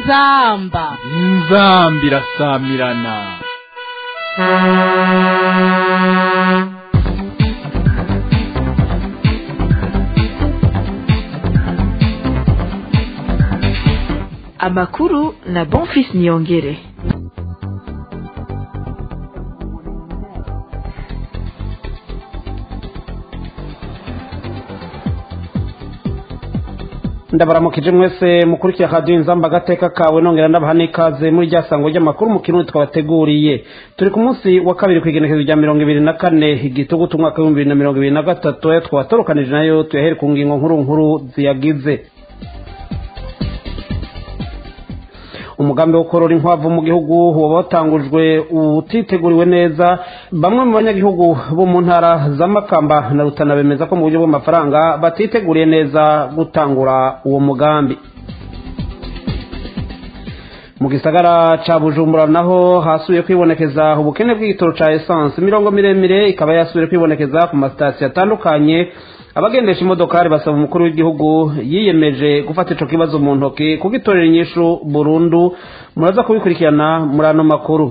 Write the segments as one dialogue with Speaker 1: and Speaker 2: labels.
Speaker 1: inzamba
Speaker 2: inzamba irasamirana
Speaker 3: amakuru na bonfis niyongere
Speaker 4: ndabaramukije mwese mukurikiye radiyo inzamba agateka kawe nongera ndabaha n'ikaze muri rya sango ry'amakuru mu kirundi twabateguriye turi ku munsi wa kabiri ku igenekezo rya mirongo ibiri na kane igitugu umwaka w'ibihumbi bibiri na mirongo ibiri na gatatu ayo twatorokanije nayo tuyahere ku ngingo nkuru nkuru ziyagize umugambi wo korora inkwavu mu gihugu waba watangujwe utiteguriwe neza bamwe mu banyagihugu bo mu ntara za makamba na rutana bemeza ko mu buryo bw'amafaranga batiteguriye neza gutangura uwo mugambi mu gisagara ca bujumbura naho hasubiye kwibonekeza ubukene bw'igitoro ca esanse imirongo miremire ikaba yasubiye kwibonekeza ku masitasiyo atandukanye abagendesha imodokari basaba umukuru w'igihugu yiyemeje gufata ico kibazo mu ntoki kugitorera inyishu burundu muraza kubikurikirana muri ano makuru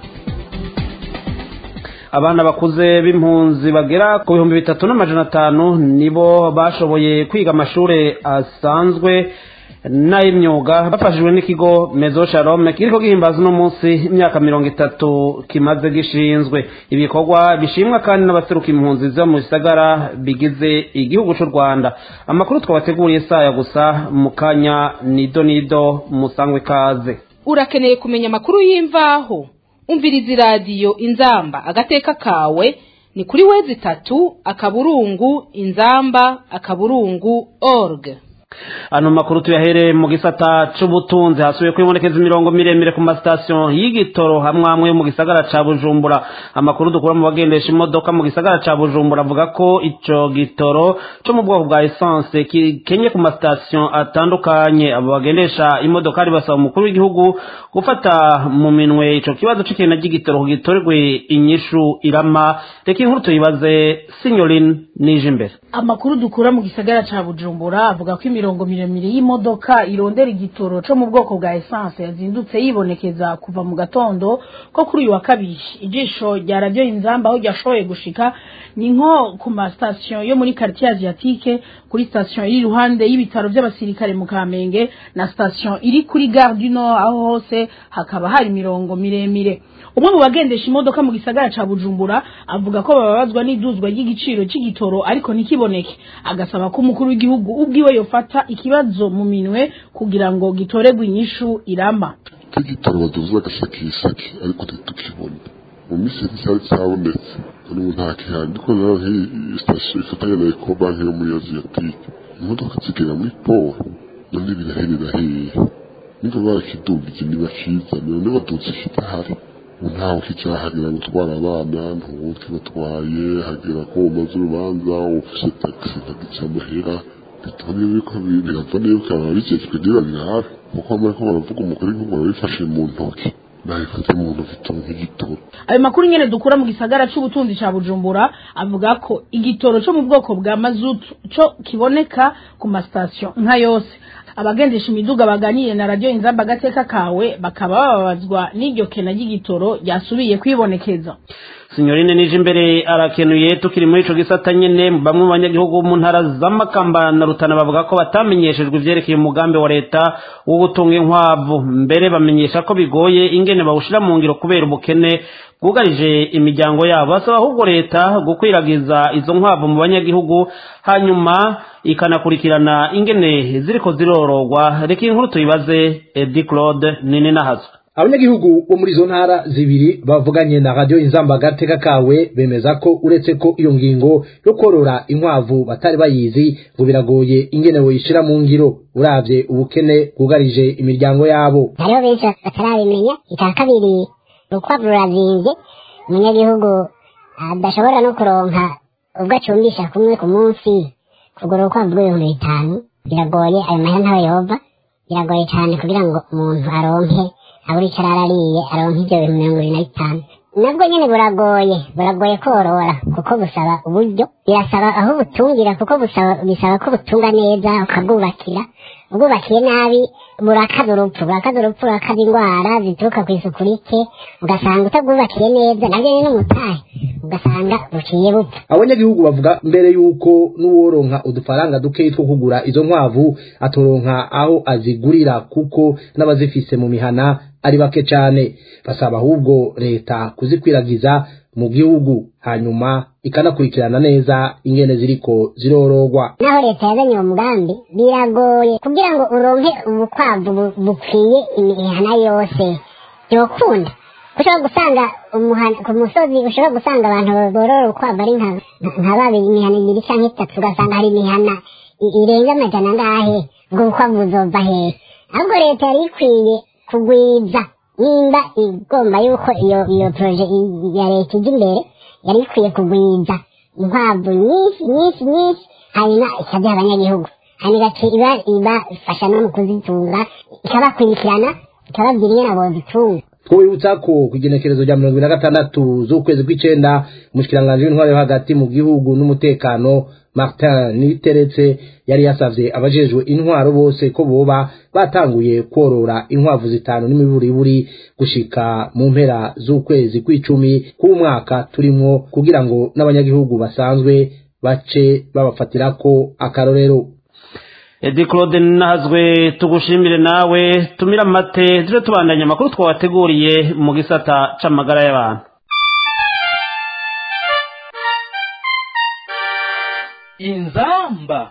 Speaker 4: abana bakuze b'impunzi bagera ku bihumbi bitatu n'amajana atanu nibo bashoboye kwiga amashure asanzwe n'ay'imyuga bafashijwe n'ikigo mezo shalom kiriko gihimbaza uno munsi imyaka mirongo itatu kimaze gishinzwe ibikorwa bishimwa kandi n'abaseruka impunzi zo mu bisagara bigize igihugu c'u rwanda amakuru twabateguriye saya gusa mu kanya nido nido musangwe kaze
Speaker 1: urakeneye kumenya amakuru y'imvaho umviriza iradiyo inzamba agateka kawe ni kuri wezi itatu akaburungu inzamba akaburungu org
Speaker 4: ano makuru tuyahere mu gisata c'ubutunzi hasubiye kwibonekeza imirongo miremire ku masitasiyo y'igitoro hamwe hamwe mu gisagara ca bujumbura amakuru dukura mu bagendesha imodoka mu gisagara ca bujumbura avuga ko ico gitoro co mu bwoko bwa esanse kikenye ku masitasiyo atandukanye abo bagendesha imodokari basaba umukuru w'igihugu gufata mu minwe ico kibazo c'ikena ry'igitoro kugitorerwe inyishu irama reka inkuru tuyibaze sinyoline nije imbere
Speaker 5: amakuru dukura mu gisagara ca bujumbura avuga ko imirongo miremire y'imodoka irondera igitoro co mu bwoko bwa esanse yazindutse yibonekeza kuva mu gatondo ko kuri uyu wa kabiri ijisho rya radiyo inzamba aho ryashoboye gushika ni nko ku masitasiyo yo muri quartier asiatique kuri sitasiyo iri iruhande y'ibitaro by'abasirikare mu kamenge na sitasiyo iri kuri gare du nord aho hose hakaba hari imirongo miremire umwe mu bagendesha imodoka mu gisagara ca bujumbura avuga ko bababazwa n'iduzwa ry'igiciro c'igitoro ariko ntikiboneke agasaba ko umukuru w'igihugu ubwiwe yofata ikibazo mu minwe kugira ngo gitoregwe inyishu irama
Speaker 6: igitoro baduza agasakisaki ariko ntitukibona mu minsi cyari cyabonetse n'ubu nta kihari ndiko rero nk'iyi sitasiyo ifatanya na ekobanki yo muri aziyatike imodoka zigera muri powe none biraherera hehe niba barakidugije ntibakizane none baduze ikidahari ntawe ukicahagera gutwara abana ntuwuke batwaye hagera ko umaze urubanza ufise tagisi ntagica amahera bituma yuko birava yuko ababijejwe niba birabe kuko bamara ko baravuga umugore nk'umuntu wabifashe mu ntoki nabifate mu ntoki tuba nk'igitoro
Speaker 5: ayo makuru nyene dukura mu gisagara c'ubutunzi ca bujumbura avuga ko igitoro co mu bwoko bwa mazutu co kiboneka ku masitasiyo nka yose abagendesha imiduga baganiriye na radiyo inzamba agateka kawe bakaba bababazwa n'iryo kena ry'igitoro ryasubiye kwibonekeza
Speaker 4: sinyorine nije imbere arakenuye tukiri muri ico gisata nyene bamwe mu banyagihugu mu ntara z'amakamba na rutana bavuga ko batamenyeshejwe ivyerekeye umugambi wa leta wo gutunga inkwavu mbere bamenyesha ko bigoye ingene bawushira mu ngiro kubera ubukene bwugarije imiryango yabo basaba ahubwo leta gukwiragiza izo nkwavu mu banyagihugu hanyuma ikanakurikirana ingene ziriko zirororwa reka inkuru tuyibaze edi claude nini nahazo
Speaker 7: abanyagihugu bo muri izo ntara zibiri bavuganye na radiyo inzamba agateka kawe bemeza ko uretse ko iyo ngingo yo korora inkwavu batari bayizi ngo biragoye ingene woyishira mu ngiro uravye ubukene bwugarije imiryango yabo
Speaker 8: hariho benshi batarabimenya icya kabiri urukwavu rurazinze umunyagihugu adashobora no kuronka ubwo acumbisha kumwe ku munsi kugura urukwavu rw'ibihumbi bitanu biragoye ayo mahera ntawe yova biragoye cyane kugira ngo umuntu aronke abura icyo arara ariye aronka ibyo bintu mirongo ibiri na bitanu nabwo nyine buragoye buragoye korora kuko busaba uburyo birasaba aho butungira kuko busaba bisaba ko butunga neza ukabwubakira ubwubakiye nabi burakaza urupfu burakaza urupfu burakaza indwara zituruka ku isuku rike ugasanga utabwubakiye neza nabyo ni n'umutahe ugasanga buciye bupfa
Speaker 7: abanyagihugu bavuga mbere yuko n'uworonka udufaranga dukeyi two kugura izo nkwavu atoronka aho azigurira kuko n'abazifise mu mihana ari bake cane basaba ahubwo leta kuzikwiragiza mu gihugu hanyuma ikanakurikirana neza ingene ziriko zirorogwa
Speaker 8: naho leta yazanye uwo mugambi biragoye kugira ngo uronke ubukwavu bu- bukwiye imihana yose byokunda ushobora gusanga umuhana ku musozi ushobora gusanga abantu borora urukwavu ari nka nka babiri imihana ibiri canke itatu ugasanga hari imihana i- irenga amajana angahe ubwo bukwavu buzova hehe ahubwo leta yari ikwiye kugwiza nimba igomba yuko iyo iyo proje i- ya leta ijya imbere yari ikwiye kugwiza inkwavu nyinshi nyinshi nyinshi hanyuma ikaziha abanyagihugu hanyuma igaca iba ibafasha no mu kuzitunga ikabakurikirana ikababwira ingene bozitunga
Speaker 7: twibutsa ko ku igenekerezo rya mirongo ibiri na gatandatu z'ukwezi kw'icenda umushikiranganji w'intwaro yo hagati mu gihugu n'umutekano martin niteretse yari yasavye abajejwe intwaro bose ko boba batanguye kworora inkwavu zitanu n'imiburiburi gushika mu mpera z'ukwezi kw'icumi k'umwaka turimwo kugira ngo n'abanyagihugu basanzwe bace babafatirako akarorero
Speaker 4: edi claude nazwe tugushimire nawe tumire amate tuje tubandanya amakuru twabateguriye mu gisata c'amagara y'abantu
Speaker 2: inzamba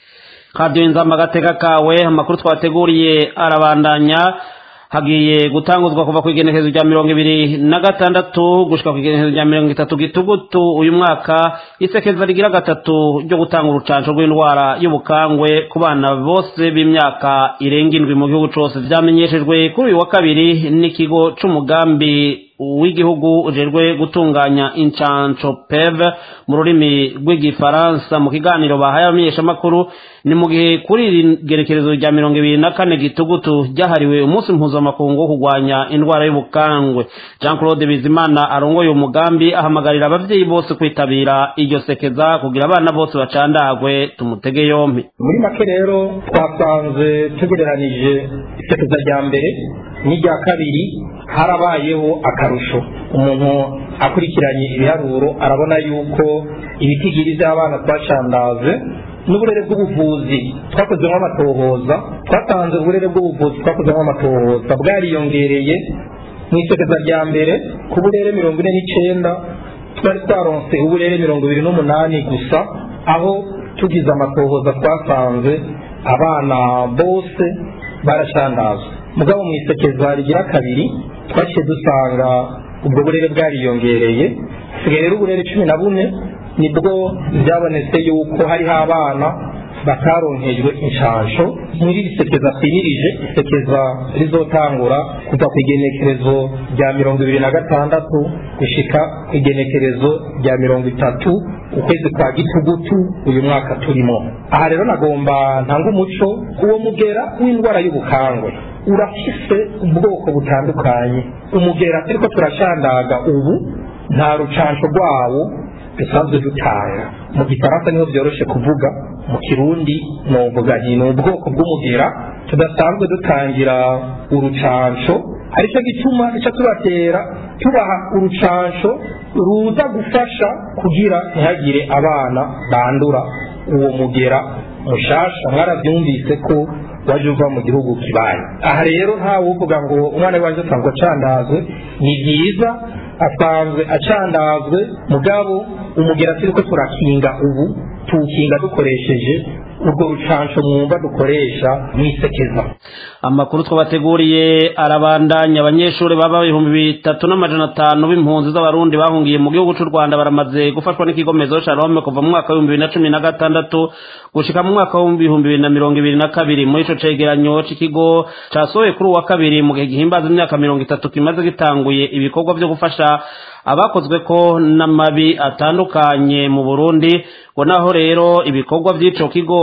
Speaker 4: radiyo inzamba agateka kawe amakuru twateguriye arabandanya hagiye gutanguzwa kuva ku igenekerezo rya mirongo ibiri na gatandatu gushika ku igenekerezo rya mirongo itatu gitugutu uyu mwaka isekeza rigira gatatu ryo gutanga urucanco rw'indwara y'ubukangwe ku bana bose b'imyaka irenga indwi mu gihugu cose vyamenyeshejwe kuri uyu wa kabiri n'ikigo c'umugambi w'igihugu ujejwe gutunganya incanco peve mu rurimi rw'igifaransa mu kiganiro bahaye abamenyeshamakuru ni mu gihe kuri iri gerekerezo rya mirongo ibiri na kane gitugutu ryahariwe umunsi mpuzamakungu wo kurwanya indwara y'ubukangwe jean claude bizimana arongoye uwo mugambi ahamagarira abavyeyi bose kwitabira iryo sekeza kugira abana bose bacandagwe tumutege yompi
Speaker 9: muri make rero twasanze tugereranije isekeza rya mbere n'irya kabiri harabayeho akarusho umuntu akurikiranye ibiharuro arabona yuko ibitigiri by'abana twacandaze n'uburere bw'ubuvuzi twakozemo amatohoza twatanze uburere bw'ubuvuzi twakozemo amatohoza bwariyongereye mu isekeza rya mbere ku burere mirongo ine n'icenda twari twaronse uburere mirongo ibiri n'umunani gusa aho tugize amatohoza twasanze abana bose baracandazwa mugabo mu isekeza rigira kabiri twaciye dusanga ubwo burere bwariyongereye hasigaye rero uburere cumi na bune nibwo byabonetse yuko hariho abana bataronkejwe inshansho muri iri sekeza twimirije isekeza rizotangura kuva ku igenekerezo rya mirongo ibiri na gatandatu gushika ku igenekerezo rya mirongo itatu ukwezi kwa gitugutu uyu mwaka turimo aha rero nagomba ntanga umuco uwo mugera w'indwara y'ubukangwe urafise ubwoko butandukanye umugera turiko turashandaga ubu nta rucansho rwawo dusanzwe dutanga mu gifaransa niho byoroshe kuvuga mu kirundi novuga nti ni ubwoko bw'umugera tudasanzwe dutangira urucansho aricyo gituma icyo tubatera tubaha urucansho ruza gufasha kugira ntihagire abana bandura uwo mugera mushasha mwarabyumvise ko waje uva mu gihugu kibaye aha rero ntawe uvuga ngo umwana wanjye asanzwe acandazwe ni byiza asanzwe acandazwe mugabo umugera turiko turakinga ubu tuwukinga dukoresheje urwo rucansho mwumva dukoresha mwisekeza
Speaker 4: amakuru twabateguriye arabandanya abanyeshuri baba ibihumbi bitatu n'amajana atanu b'impunzi z'abarundi bahungiye mu gihugu cy'u rwanda baramaze gufashwa n'ikigo mezo shalome kuva mu mwaka w'ibihumbi bibiri na cumi na gatandatu gushika mu mwaka w'ibihumbi bibiri na mirongo ibiri na kabiri muri ico cegeranyo c'ikigo casohoye kuri uwa kabiri mu gihe gihimbaza imyaka mirongo itatu kimaze gitanguye ibikorwa vyo gufasha abakozwe ko n'amabi atandukanye mu burundi ngo naho rero ibikorwa by'ico kigo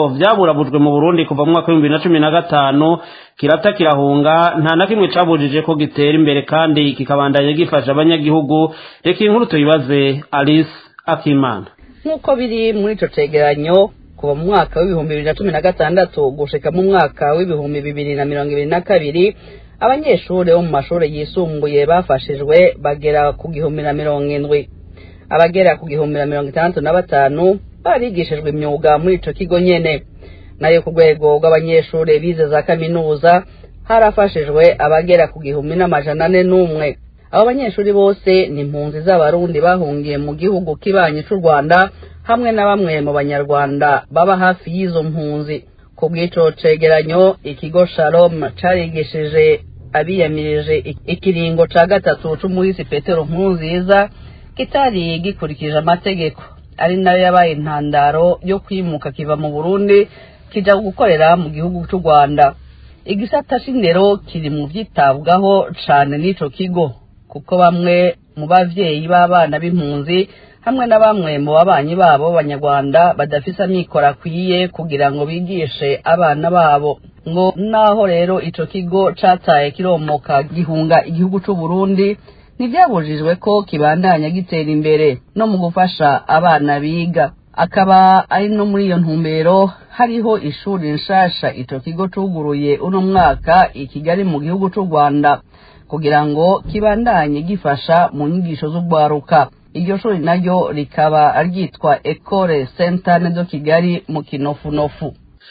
Speaker 4: kigo vyaburabujwe mu burundi kuva mu mwaka w'ibihumbi bibiri na cumi na gatanu kirata kirahunga nta na kimwe cabujije ko gitera imbere kandi kikabandanya gifasha abanyagihugu reka inkuru tuyibaze alice akimana
Speaker 10: nk'uko biri muri ico cegeranyo kuva mu mwaka w'ibihumbi bibiri na cumi na gatandatu gushika mu mwaka w'ibihumbi bibiri na mirongo ibiri na kabiri abanyeshuri bo mu mashuri yisumbuye bafashijwe bagera ku gihumbi na mirongo indwi abagera ku gihumbi na mirongo itandatu na batanu barigishijwe imyuga muri ico kigo nyene nayo ku rwego rw'abanyeshuri bize za kaminuza harafashijwe abagera ku gihumbi n'amajana ane n'umwe abo banyeshuri bose ni impunzi z'abarundi bahungiye mu gihugu kibanyi c'u rwanda hamwe na bamwe mu banyarwanda baba hafi y'izo mpunzi ku bw'ico cegeranyo ikigo shalom carigishije abiyamirije ikiringo ca gatatu c'umuhisi petero nkurunziza kitari gikurikije amategeko ari nayo yabaye intandaro yo kwimuka kiva mu burundi kija gukorera mu gihugu c'u rwanda igisata c'indero kiri mu vyitabwaho cane n'ico kigo kuko bamwe mu bavyeyi b'abana b'impunzi hamwe na bamwe mu babanyi babo b'abanyarwanda badafise amikoro akwiye kugira ngo bigishe abana babo ngo naho rero ico kigo cataye kiromoka gihunga igihugu c'u Burundi ntivyabujijwe ko kibandanya gitera imbere no mu gufasha abana biga akaba ari no muri iyo ntumbero hariho ishuri nshasha ico kigo cuguruye uno mwaka i Kigali mu gihugu c'u Rwanda kugira ngo kibandanye gifasha mu nyigisho z'urwaruka iryo shuri naryo rikaba ryitwa Ecole Sainte de Kigali mu kinofunofu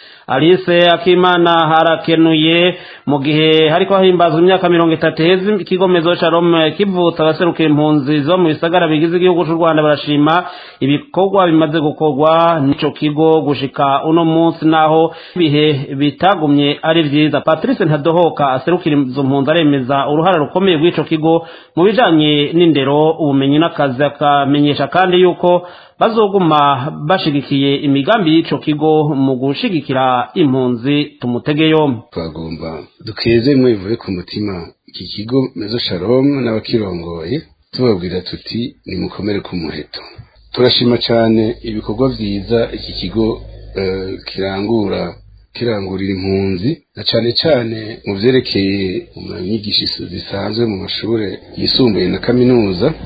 Speaker 4: alice akimana harakenuye mu gihe hariko hahimbazwa imyaka mirongo itatu heza ikigo mezo shalom kivutsa abaserukira impunzi zo mu bisagara bigize igihugu c'u rwanda barashima ibikorwa bimaze gukorwa n'ico kigo gushika uno munsi naho ibihe bitagumye ari vyiza patrice ntadohoka aserukira izo mpunzi aremeza uruhara rukomeye rw'ico kigo mu bijanye n'indero ubumenyi n'akazi akamenyesha kandi yuko bazoguma bashigikiye imigambi y'ico kigo mu gushigikira impunzi tumutege yombi
Speaker 11: twagomba dukeze mwe bivuye ku mutima iki kigo mezo shalom n'abakirongoye tubabwira tuti nimukomere ku muheto turashima cyane ibikorwa vyiza iki kigo uh, kirangura kirangurira impunzi na cyane cyane mu vyerekeye mu nyigisho zisanzwe mu mashure yisumbuye na kaminuza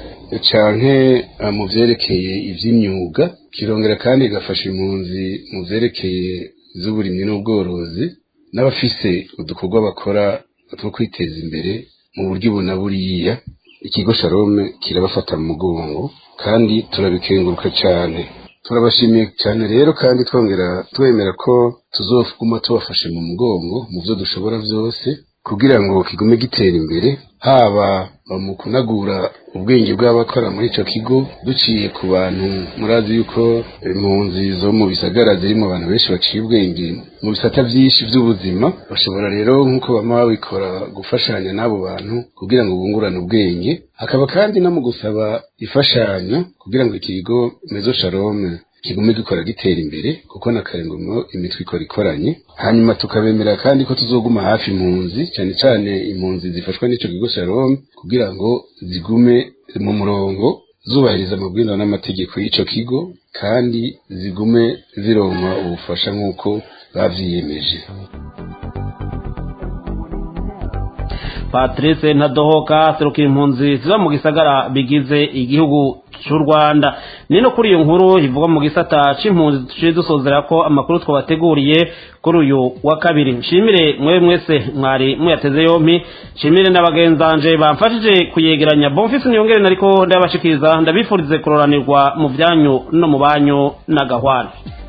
Speaker 11: canke mu vyerekeye ivy'imyuga kirongera kandi igafasha impunzi mu vyerekeye z'uburimyi n'ubworozi n'abafise udukorwa bakora two kwiteza imbere mu buryo ubu na buriya ikigo sharome kirabafata mu mugongo kandi turabikenguruka cyane turabashimiye cyane rero kandi twongera twemera ko tuzoguma tubafashe mu mugongo mu byo dushobora byose kugira ngo kigume gitera imbere haba mu kunagura ubwenge bw'abakora muri ico kigo duciye ku bantu murazi yuko impunzi zo mu bisagara zirimo abantu benshi baciye ubwenge mu bisata vyinshi vy'ubuzima bashobora rero nk'uko bama babikora gufashanya n'abo bantu kugira ngo bungurane ubwenge hakaba kandi no mu gusaba ifashanyo kugira ngo ikigo mezo shalome kigume gikora gitera imbere kuko na karengumo imitwe ikora ikoranye hanyuma tukabemera kandi ko tuzoguma hafi impunzi cyane cyane impunzi zifashwa n'ico kigo Shalom kugira ngo zigume mu murongo zubahiriza amabwiriza n'amategeko y'ico kigo kandi zigume zironka ubufasha nk'uko bavyiyemeje
Speaker 4: patrice ntadohoka serukira impunzi ziba mu gisagara bigize igihugu cy'u rwanda ni no kuri iyo nkuru ivuga mu gisata c'impunzi duciye dusozera ko amakuru twabateguriye kuri uyu wa kabiri nshimire mwewe mwese mwari muyateze yompi nshimire n'abagenzanje bamfashije kuyegeranya bonfisi niyongere nariko ndabashikiriza ndabifurize kuroranirwa mu byanyu no mu banyu n'agahwana